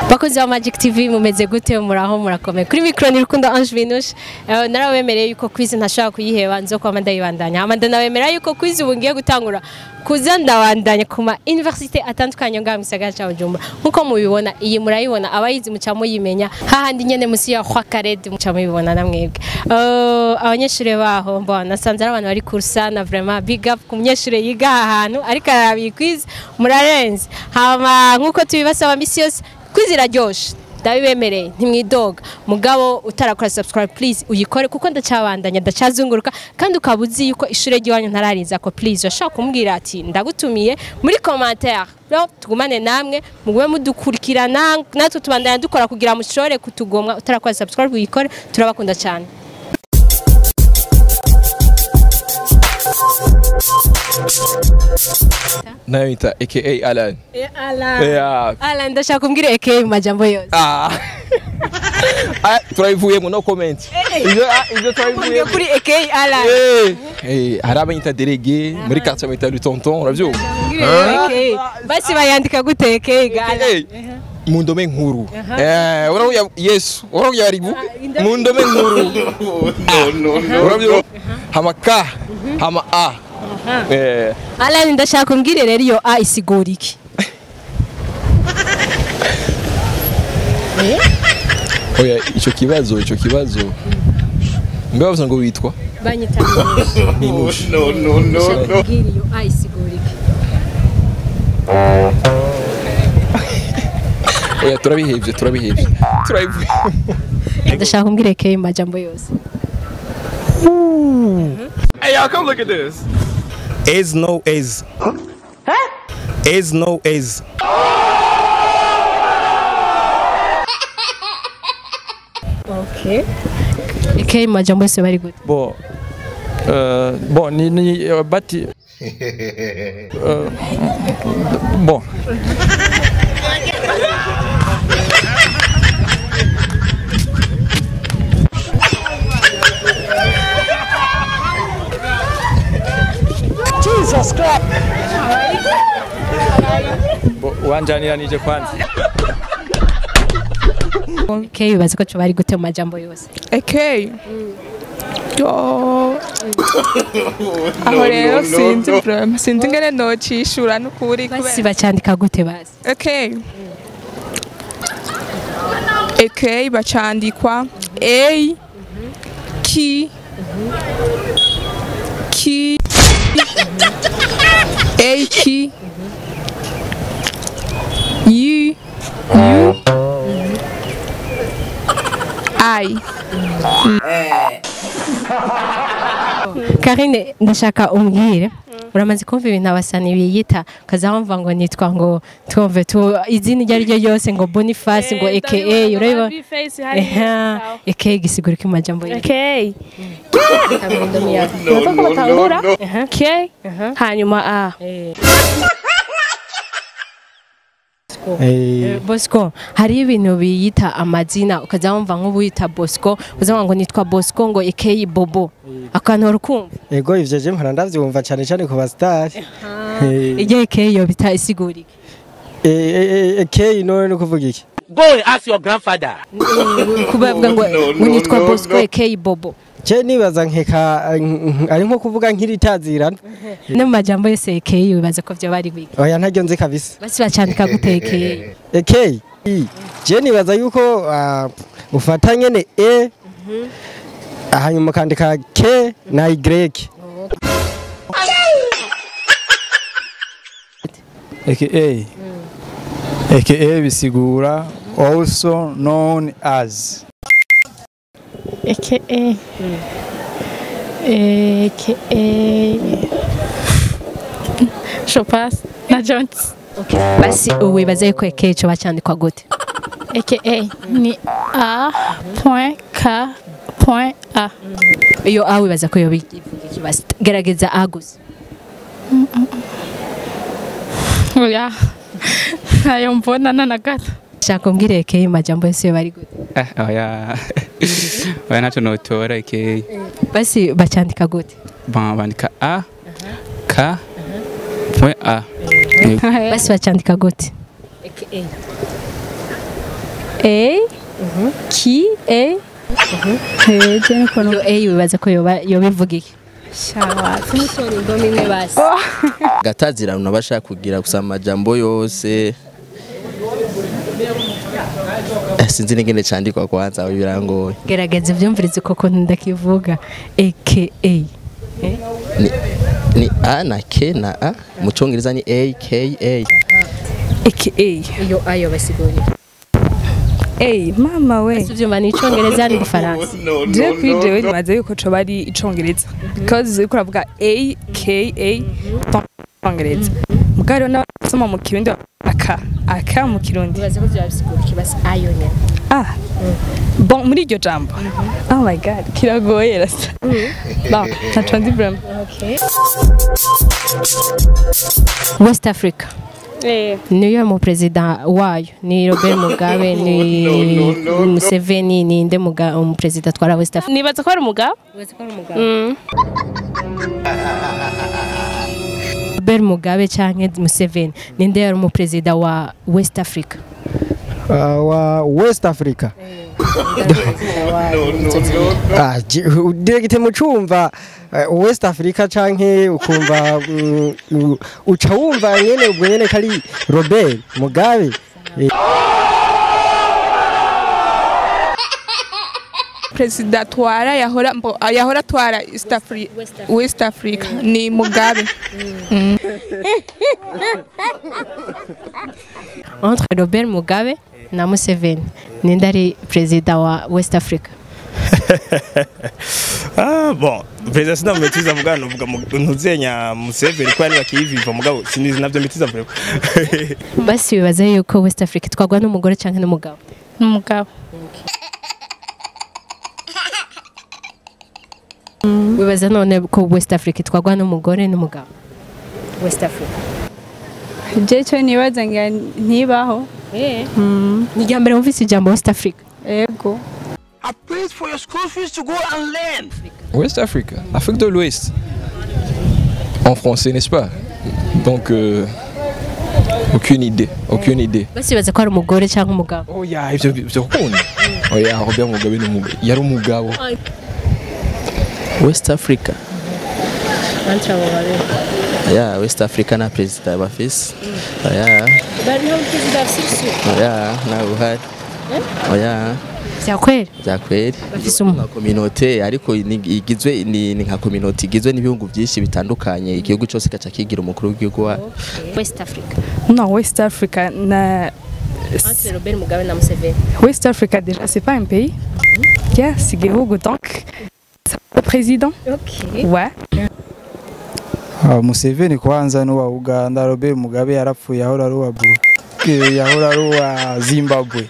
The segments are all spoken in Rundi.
bakozi ba Magic TV mumeze gute muraho murakomeye kuri micro ni Rukundo Ange Vinouche Eh, narabemereye yuko quiz ntashaka kuyiheba nzo kwama ndayibandanya hama ndanabemerera yuko quiz ubu ngiye gutangura kuza ndabandanya ku ma université atandukanye ngaha mu gisagara ca Bujumbura nkuko mubibona iyi murayibona abayizi muca muyimenya hahandi nyene musi ya Kwa Karede muca mubibona na mwebwe Eh, abanyeshuri baho mbona nasanze ari abantu bari kursana vraiment big up ku munyeshuri yiga aha hantu ariko arabiye quiz murarenze hama nkuko tubibasaba misi yose quiz iraryoshe ndabibemereye ntimwidoga mugabo utarakora subscribe please uyikore kuko ndacabandanya ndacazunguruka kandi ukaba uzi yuko ishure ry'iwanyu ntarariza ko please urashobora kumubwira ati ndagutumiye muri commentaire rero tugumane namwe mugume mudukurikirana natwe tubandanya dukora kugira mushobore kutugomwa utarakora subscribe uyikore turabakunda cyane nayo yita aka alan Alan Yeah. Alan ndashaka kumbwira eke mu majambo yose Ah. Ah, turabivuyemo no comment ivyo ah, ivyo Kumbwira turabivuyemo kuri eke Alan Eh, eh, hari abanyita delege muri quartier banyita le tonton uravyumva Kumbwira eke basi bayandika gute eke ga Alan Eh, mu ndome nkuru Eh, uravuga yesu uravuga yaribu mu ndome nkuru uravyumva hama ka hama a Eh, Alan ndashaka kumbwira rero iyo a isigura iki oya ico kibazo ico kibazo mbe bavuze ngo witwa banyita Minushe ndashaka kumbwira iyo a isigura iki oya turabihevye turabihevye turabivuyemo ndashaka kumbwira eke mu majambo yose Hey y'all, come look at this. Is no is. Is no is. okay eke mu majambo yose bari gute Bon, euh, bon, ni, ni, euh, bati. Euh, bon, Bo- wanjaniranije kwanza eke bibaza ko bari gute mu majambo yose Okay. Yo. Aho rero sinzi vraiment sinzi ngene nocishura n'ukuri basi kubera bacandika gute basi Okay. Okay bacandikwa A ki ki A ki U U I Karine ndashaka umbwire uramaze kumva ibintu abasani biyita ukaza wumva ngo nitwa ngo twumve tu izina iryo ari ryo ryose ngo Boniface ngo aka urabibona Eha, aka gisigura ko majambo yose Okay. Urumva ko batangura K hanyuma A. Eh, Bosco hari ibintu biyita amazina ukaza wumva nk'ubu yita Bosco uzavuga ngo nitwa Bosco ngo aka Bobo akantu urukumva Ego ivyo je mpora ndavyumva cyane cyane ku basitari. iryo aka yo bita isigura iki Eh K no no kuvuga iki? Go and ask your grandfather. kubavuga ngo ngo nitwa Bosco aka Bobo Je nibaza nkeka nk- ari nko kuvuga nk'iritazirana. no mu majambo yose aka bibaza ko byo bari biga Oya ntaryo nzi kabisa. basi bacandika gute aka Eh, K I. Je nibaza yuko ah, ufata nyene E hanyuma ukandika K na Y. aka aka bisigura also known as AKA. AKA. Je passe. Na Jones. basi ubu wibaza yuko aka ico bacandikwa gute AKA ni A point K point A. iyo a wibaza ko yo bivuga iki basi gerageza a gusa Oya. Ntayo mbona na na gato. shaka umbwire aka mu majambo yose yo bari gute Ah, oya oya ntacyo notora ike basi bacandika gute ba- bandika a k point a basi bacandika gute aka A ki A Eh, je niko iyo A wibaza ko yoba yoba ivuga iki shawa tumutora indome imwe basi gatazirano bashaka kugira gusa amajambo yose Eh, sinzi n'ingene candikwa kwanza aho birangoye gerageza ibyumvirize koko ndakivuga aka ni, ni a na k na a mu congereza ni a k a aka iyo ayo basigurira A mama we ubyumva ni icyongereza n'igifaransa je kuri jewe nibaza yuko coba ari icongereza because uriko uravuga A K A icongereza mugabo rero n'abasoma mu kirundi aka aka mu kirundi bibaza ko byabisigura ikibazo ayo nyine ah bon muri iryo jambo oh my god kiragoye rasa bon ntaco nzi vraiment west africa niyo mu perezida wayo ni robert mugabe ni museveni ni nde muga- umuperezida atwara west africa nibaza ko ari umugabo Mm. robert mugabe cyangwa museveni ni nde yari umuperezida wa west africa Ah, wa west africa Ah, ji- dirigite mucumva eh, west africa canke ukumva mm, u- uca wumva nyene ubwo nyene kari robert mugabe Eh, perezida atwara yahora mbo yahora atwara East Afri West Africa ni Mugabe entre robert mugabe na museveni ni nde ari perezida wa west africa Ah, bon perezida sinamumetiza mugabo novuga mu- ntuzenya museveni ko yani bakiyiviva mugabo sinizi navyo metiza vuba basi bibaza yuko west africa itwarwa n'umugore cyangwa n'umugabo n'umugabo wibaza none ko west africa itwarwa n'umugore n'umugabo west africa je cyo nibaza nga ntibaho ni irya mbere wumvise ijambo west africa ego I paid for your school fees to go and learn. West Africa, Afrique de l'Ouest. En français, n'est-ce pas Donc, euh, aucune idée, aucune idée. basi bibaza ko ari umugore cyangwa umugabo Oya, ivyo ivyo kundi. Oya, Robert Mugabe ni umugabo. Yari umugabo. west africa ya west africa na perezida bafise oya oya nawe uhari oya byakwera byakweri Bafise umu- nka kominote ariko ni- igizwe ni ni nka kominote igizwe n'ibihugu byinshi bitandukanye igihugu cyose gaca kigira umukuru w'igihugu wa west africa non West Africa na entre robert mugabe na museveni West Africa déjà c'est pas un pays yeah c'est igihugu donc c'est le président okay. ouais Ah, Museveni kwanza n'uwa Uganda Robert Mugabe yarapfuye ahora ari uwa Bu- eh, yahora ari uwa Zimbabwe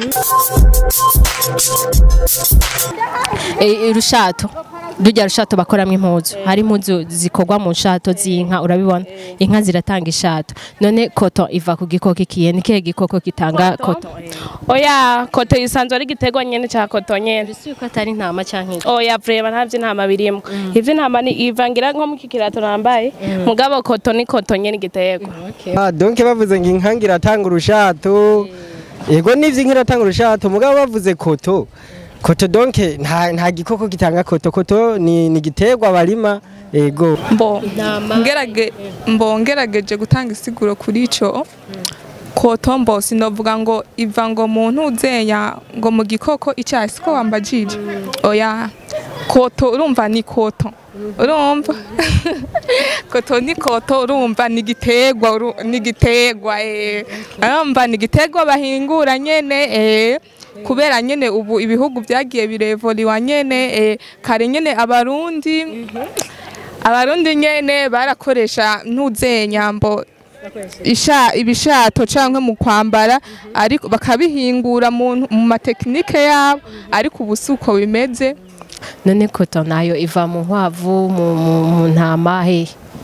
E, irushato rujya rushato bakoramo impuzu hari impuzu zikorwa mu nshato z'inka urabibona inka ziratanga ishato none koto iva ku gikoko ikiye ni kihe gikoko kitanga koto oya koto isanzwe ari igiterwa nyene ca koto nyene si ko atari intama cyangwa inka oya vrema nta vy'intama birimwo ivy'intama ni ivangira nko mu kikirato nambaye mugabo koto ni koto nyene igiterwa ah, donc bavuze ngo inka iratanga urushato yego n'ivyo inka iratanga urushato mugabo bavuze koto koto donc nta nta gikoko gitanga koto koto ni ni igiterwa barima yego mbo ngerage mbo ngerageje gutanga isiguro kuri ico koto mbo sinovuga ngo iva ngo mu ntuzenya ngo mu gikoko icyayi siko wambajije oya koto urumva ni koto urumva koto ni koto urumva ni igiterwa uru- ni igiterwa eh urumva ni igiterwa bahingura nyene eh kubera nyene ubu ibihugu byagiye birevoliwa nyene eh kare nyene abarundi abarundi nyene barakoresha ntuzenyambo isha ibishato canke mu kwambara ariko bakabihingura mu mu matekinike yabo ariko ubu si uko bimeze none koto nayo iva mu nkwavu mu, mu, mu ntama hehe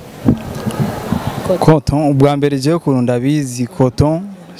Coton ubwa mbere jewe ukuntu ndabizi coton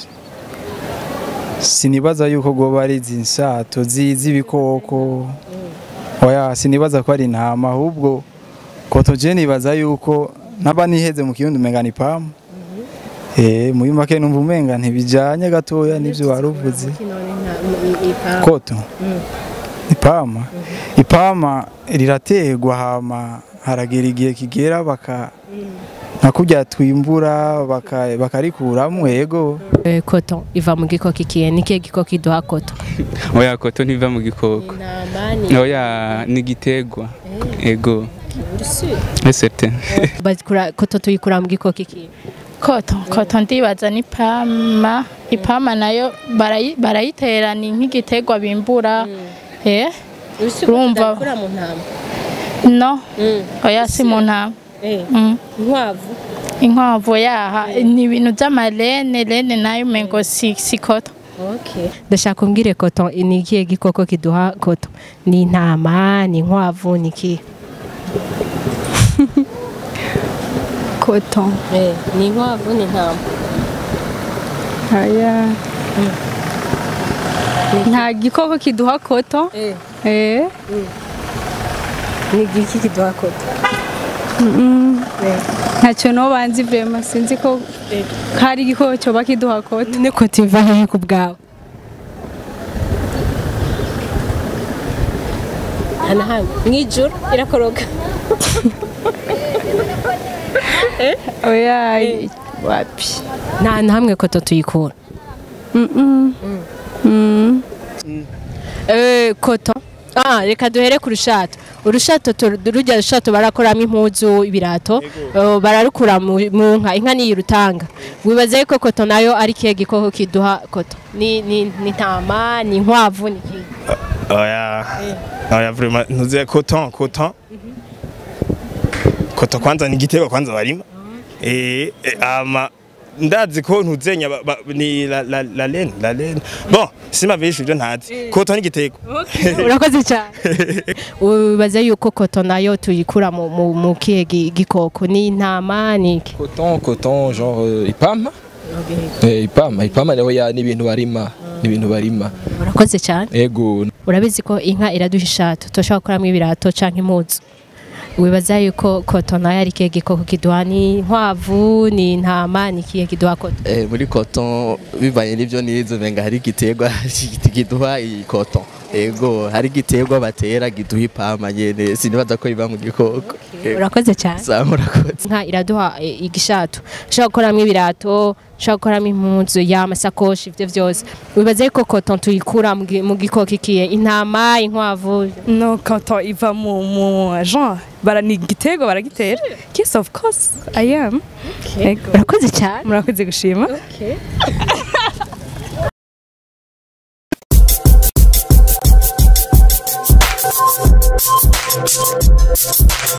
sinibaza yuko goba ari izi nsato zi- z'ibikoko oya sinibaza ko ari intama ahubwo coton je nibaza yuko naba niheze mu kirundi umenga ni pamu eh muri make numva umenga ntibijanye gatoya n'ivyo wari uvuze koto ipama ipama rirategwa hama haragera igihe kigera baka nka kurya twimbura baka- bakarikuramwo yego Eh, koto iva mu gikoko ikihe ni kihe gikoko iduha koto oya koto ntiva mu gikoko intama ni oya ni igiterwa ego esete Bazikura- koto tuyikura mu gikoko ikihe koto koto ndibaza ni pama ipama nayo barayi- barayitera ni nk'igiterwa bimbura eh urumva mu ntama no oya si mu ntama Mm. inkwavu inkwavu yaha ni ibintu by'amarene rene nayo umengo si si koto ndashaka umbwire koto ni ikihe gikoko kiduha koto ni intama ni inkwavu ni ikihe koto ni inkwavu ni intama aya nta gikoko kiduha koto eh ni igiki kiduha koto Mm-mm. ntacyo no banzi vrema sinzi ko hari igikoko cyoba kiduha koto ni koto iva hehe ku bwawe hano hano mu ijoro irakoroga oya wapi nta na hamwe koto tuyikura Mm-mm. Mm. Eh, koto ah reka duhere ku rushato urushato tu- rujya rushato barakoramo impuzu ibirato eh, bararukura mu mu nka inka niyo irutanga wibaza yuko koto nayo ari kihe gikoko kiduha koto ni ni ni intama ni inkwavu ni kihe oya oya vraiment ntuze coton coton coton kwanza ni igiterwa kwanza barima eh eh, ama ndazi ko ntuzenya ba- ba- ni la la la laine la laine bon sima bishi ibyo ntazi coton ni igiterwa urakoze cyane wibaza yuko koto nayo tuyikura mu mu- mu kihe gi- gikoko ni intama ni iki coton coton genre euh, ipama eh ipama ipama naho ya ni ibintu barima ni ibintu barima urakoze cyane ego urabizi ko inka iraduha ishato turashobora gukuramo ibirato cyangwa impuzu wibaza yuko koto nayo ari kihe gikoko kiduha ni inkwavu ni intama ni kihe kiduha koto Eh, muri coton bivanye n'ibyo nize umenga hari igiterwa kiduha iyi coton ego hari igiterwa batera giduha ipama nyene sinibaza ko biba mu gikoko Ego. urakoze cyane Sawa, murakoze inka iraduha eh, igishato ushobora gukoramo ibirato ushobora gukoramo impuzu y'amasakoshi ibyo byose wibaza yuko koto tuyikura mu gi- mu gikoko ikihe intama inkwavu no koto iva mu mu genre bara ni igitego baragitera yes of course i am urakoze cyane murakoze gushima Okay.